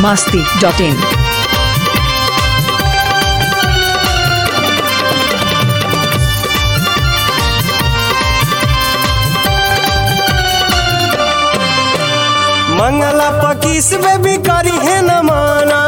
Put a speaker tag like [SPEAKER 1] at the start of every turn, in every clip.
[SPEAKER 1] masti.in.
[SPEAKER 2] मंगला पकीस में भी करी है न माना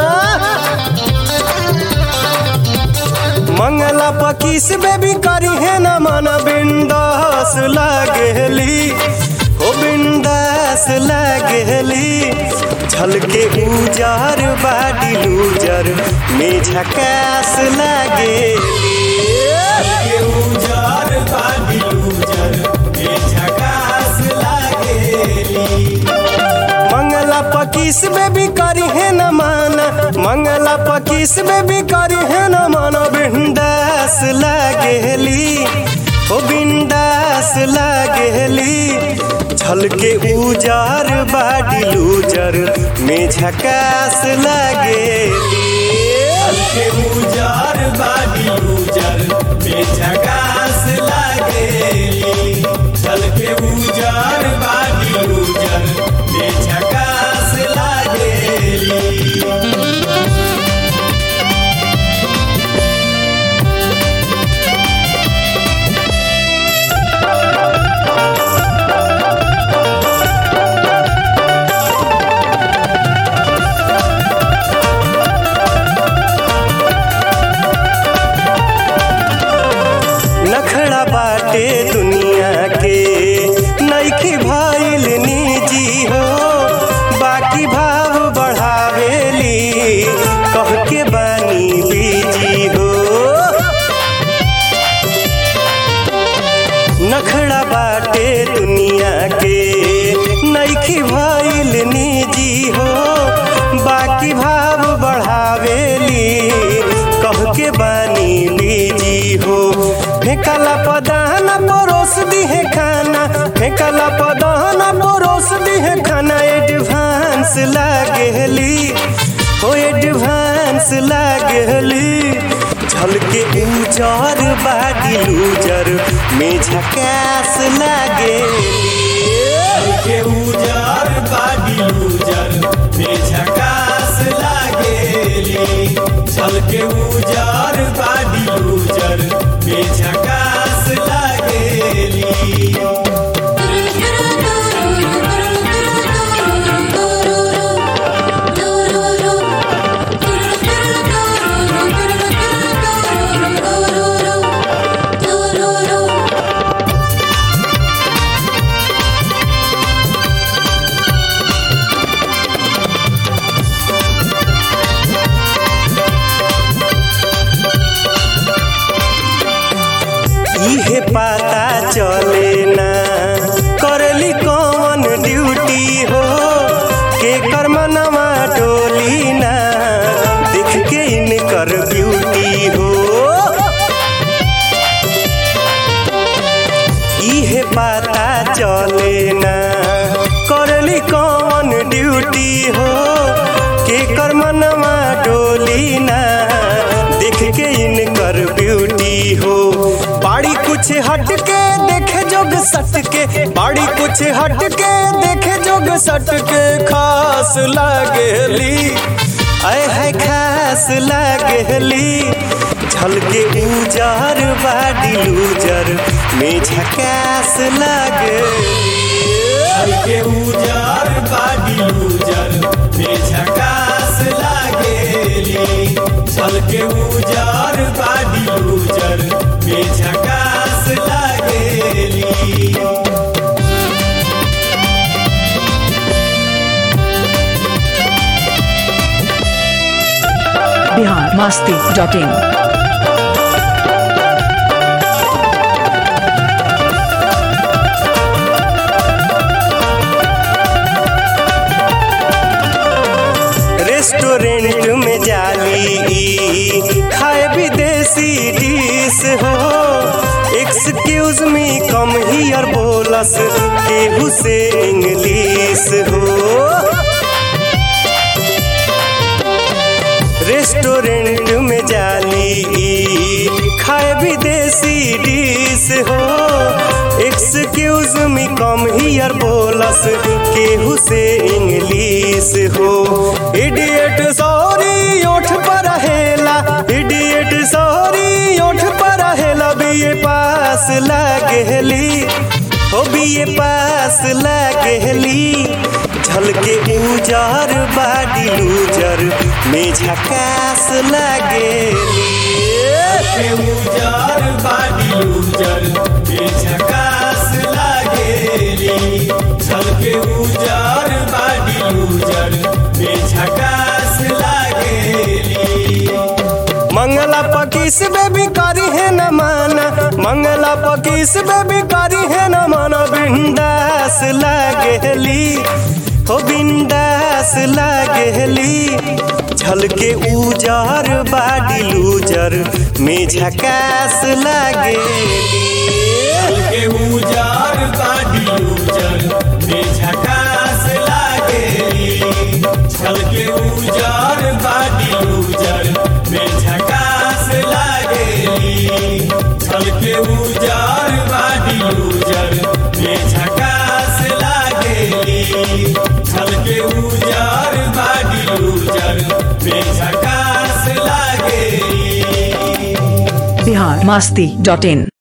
[SPEAKER 2] मंगला पकीस में भी करी है न माना बिंदास लागेली हो बिंदास लागेली झलके उजार बाडी लूजर में झकास लागेली झलके उजार बाडी लूजर में झकास लागेली मंगला पकीस में भी करी है न माना मंगला पकीस में भी करी है न माना बिंदास लागेली ओ बिंदास लागेली झलके उजार बाडी लूजर में झकास लागेली झलके उजार बाडी लूजर में झकास लागेली झलके उजार बाडी लूजर में झकास लागेली नखड़ा बाटे दुनिया के नईखी भइल निजी हो बाकी भाव बढ़ावेली कह के बानी बीजी हो नखड़ा बाटे दुनिया के नईखी भइल निजी हो बाकी भाव बढ़ावेली कह के बानी बीजी हो फेंकला पदाना परोस दिहे खाना फेंकला पदाना परोस दिहे खाना एडवांस लागेली हो एडवांस लागेली झलके उजर बाडी लूजर में झकास लागेली झलके उजर बाडी लूजर में झकास लागेली झलके उजर बाडी लूजर में झकास लागेली इहे पता चले ना करली कौन ड्यूटी हो के कर्मनवा डोली ना देख के इनकर ब्यूटी हो इहे पता चले ना करली कौन ड्यूटी हो के कर्मनवा डोली ना देख के इनकर ब्यूटी हो बाड़ी कुछ हट के देखे जोग सट के बाड़ी कुछ हट के देखे जोग सट के खास लागेली आय है खास लागेली झलके उजर बाडी लूजर में झकास लागेली झलके उजर बाडी लूजर में झकास लागेली झलके उजर बाडी लूजर में झकास लागेली
[SPEAKER 1] Bihar masti.in.
[SPEAKER 2] रेस्टोरेंट में जाली खाए विदेशी डिश हो एक्सक्यूज मी कम हियर बोलस केहू से इंग्लिश हो रेस्टोरेंट में जाली खाए विदेशी डिश हो x excuse me come here बोलस केहू से इंग्लिश हो इडियट सॉरी ओठ पर रहेला इडियट सॉरी ओठ पर रहेला बीए पास लागेली हो बीए पास लागेली झलके उजर बाडी लूजर में झकास लागेली
[SPEAKER 3] के उजर बाडी लूजर के झकास लागेली छल के उजर बाडी लूजर के झकास लागेली
[SPEAKER 2] मंगला पकीस बेबी करी है न माना मंगला पकीस बेबी करी है न माना बिंदास लागेली हो बिंदास लागेली झलके उजर बाडी लूजर में झकास लागेली
[SPEAKER 3] छल के उजर बाडी लूजर के झकास लागेली छल के उजर बाडी लूजर के झकास लागेली छल के उजर बाडी लूजर के झकास लागेली छल के उजर बाडी लूजर के झकास लागेली
[SPEAKER 1] बिहार मास्ती डॉट इन